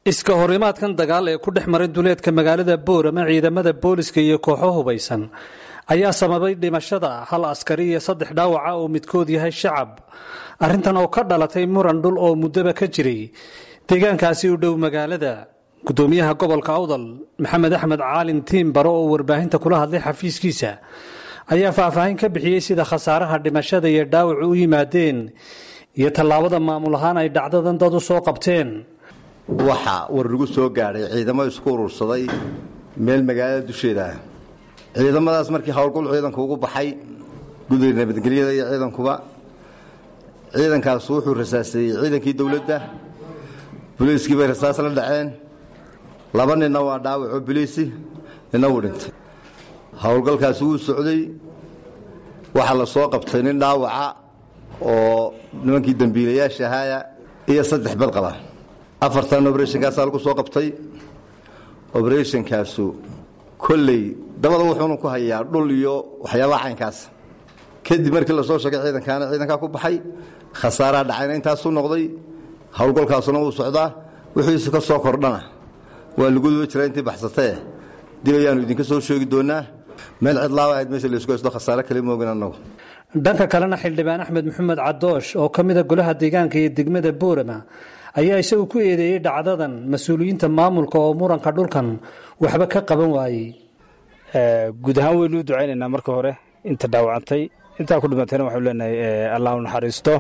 iska horimaadkan dagaal ee ku dhex maray duleedka magaalada boorama ciidamada booliska iyo kooxo hubaysan ayaa sababay dhimashada hal askari iyo saddex dhaawaca oo midkood yahay shacab arrintan oo ka dhalatay muran dhul oo muddoba ka jiray deegaankaasi u dhow magaalada gudoomiyaha gobolka awdal maxamed axmed caalin tiim baro oo warbaahinta kula hadlay xafiiskiisa ayaa faahfaahin ka bixiyey sida khasaaraha dhimashada iyo dhaawacu u yimaadeen iyo tallaabada maamul ahaan ay dhacdadan dad u soo qabteen waxaa war lagu soo gaadhay ciidamo isku urursaday meel magaalada dusheeda ah ciidamadaas markii howlgol ciidanku ugu baxay guddiga nabadgelyada iyo ciidankuba ciidankaas wuxuu rasaaseeyey ciidankii dowladda boliiskii bay rasaas la dhaceen laba ninna waa dhaawaco boliisi ninna wuu dhintay howlgalkaasi wuu socday waxaa la soo qabtay nin dhaawaca oo nimankii dembiilayaasha ahaaya iyo saddex bad qaba afartan obrethnkaasaa lagu soo qabtay obrethnkaasu kolley dabada wuxuunu ku hayaa dhul iyo waxyaabaha caynkaas kadib markii lasoo sheegay ciidankaana ciidankaa ku baxay khasaaraha dhacayna intaasuu noqday howlgolkaasuna wuu socdaa wixiisu ka soo kordhana waa lagu duba jiraa intii baxsatee dib ayaanu idinka soo sheegi doonaa meel cidlaaba ahayd meesha laysku haysto khasaare kale moogin annagu dhanka kalena xildhibaan axmed maxamed cadoosh oo ka mida golaha deegaanka iyo degmada boorama ayaa isagu ku eedeeyey dhacdadan mas-uuliyiinta maamulka oo muranka dhulkan waxba ka qaban waayey guud ahaan waynu u ducaynaynaa marka hore inta dhaawacantay intaa ku dhimantayna waxaanu leenahay allah u naxariisto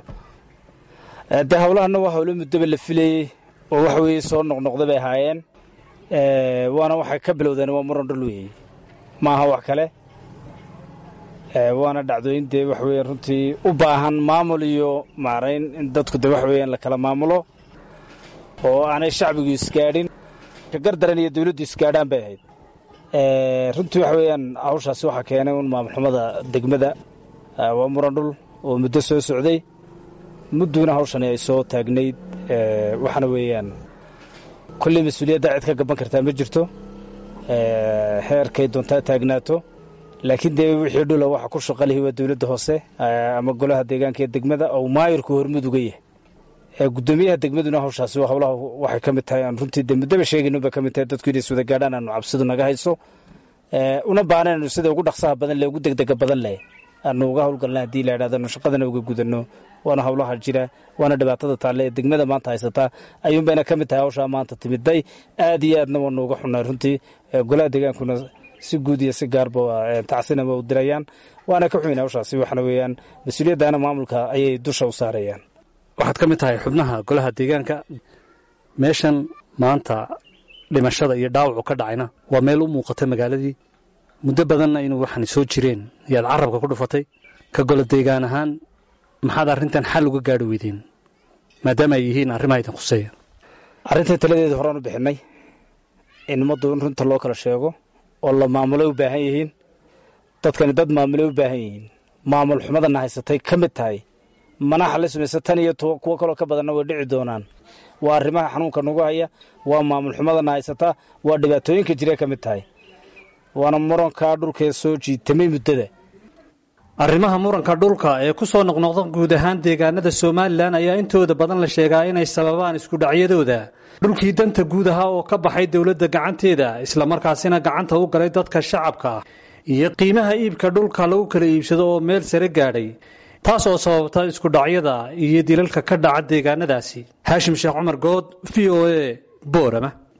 dee howlahana waa howlo muddoba la filayey oo waxa weeye soo noqnoqda bay ahaayeen waana waxay ka bilowdeen waa muran dhul weeye maaha wax kale waana dhacdooyin dee waxa weeye runtii u baahan maamul iyo maarayn in dadku dee waxa weeyaan la kala maamulo oo aanay shacbigu isgaadhin gardaran iyo dawladdu isgaadhaan bay ahayd runtii waxa weeyaan hawshaasi waxaa keenay un maamulxumada degmada waa muran dhul oo muddo soo socday mudduna hawshani ay soo taagnayd waxaana weeyaan kolley mas-uuliyadda cid ka gaban kartaa ma jirto xeerkay doontaa taagnaato laakiin dee wixii dhula waxa ku shaqalihi waa dawladda hoose ama golaha deegaanka ee degmada oo maayirku hormud uga yahay gudoomiyaha degmaduna hawshaasi howlaha waxay ka mid tahay aan runtii dee muddaba sheegaynuba ka mid tahay dadku inay iswada gaadhaan aanu cabsidu naga hayso una baanaynu sida ugu dhaqsaha badan leh ugu degdega badan leh aanu uga howlgalna haddii la idhahdano shaqadana uga gudanno waana howlaha jira waana dhibaatada taalle ee degmada maanta haysataa ayuunbayna ka mid tahay hawshaa maanta timiday aad iyo aadna waanu uga xunnay runtii golaha deegaankuna si guud iyo si gaarba tacsinama u dirayaan waana ka xumin hawshaasi waxana weeyaan mas-uuliyaddaana maamulka ayay dusha u saarayaan waxaad ka mid tahay xubnaha golaha deegaanka meeshan maanta dhimashada iyo dhaawacu ka dhacayna waa meel u muuqata magaaladii muddo badanna inuu waxaan soo jireen ayaad carabka ku dhufatay ka golo deegaan ahaan maxaad arrintan xal uga gaadhi weydeen maadaama ay yihiin arrimaha idin khuseeya arrintai taladeeda horaan u bixinay in ummaddu in runta loo kala sheego oo la maamulay u baahan yihiin dadkani dad maamulay u baahan yihiin maamul xumadana haysatay ka mid tahay manaxa la samaysa tan iyo kuwo kaloo ka badanna way dhici doonaan waa arrimaha xanuunka nagu haya waa maamul xumadana haysataa waa dhibaatooyinka jira ka mid tahay waana murankaa dhulkee soo jiitamay muddada arrimaha muranka dhulka ee ku soo noqnoqda guud ahaan deegaanada somalilan ayaa intooda badan la sheegaa inay sababaan iskudhacyadooda dhulkii danta guud ahaa oo ka baxay dowladda gacanteeda islamarkaasina gacanta u galay dadka shacabka iyo qiimaha iibka dhulka lagu kala iibsado oo meel sare gaadhay taas oo sababta iskudhacyada iyo dilalka ka dhaca deegaanadaasi haashim sheekh cumar good v o a boorama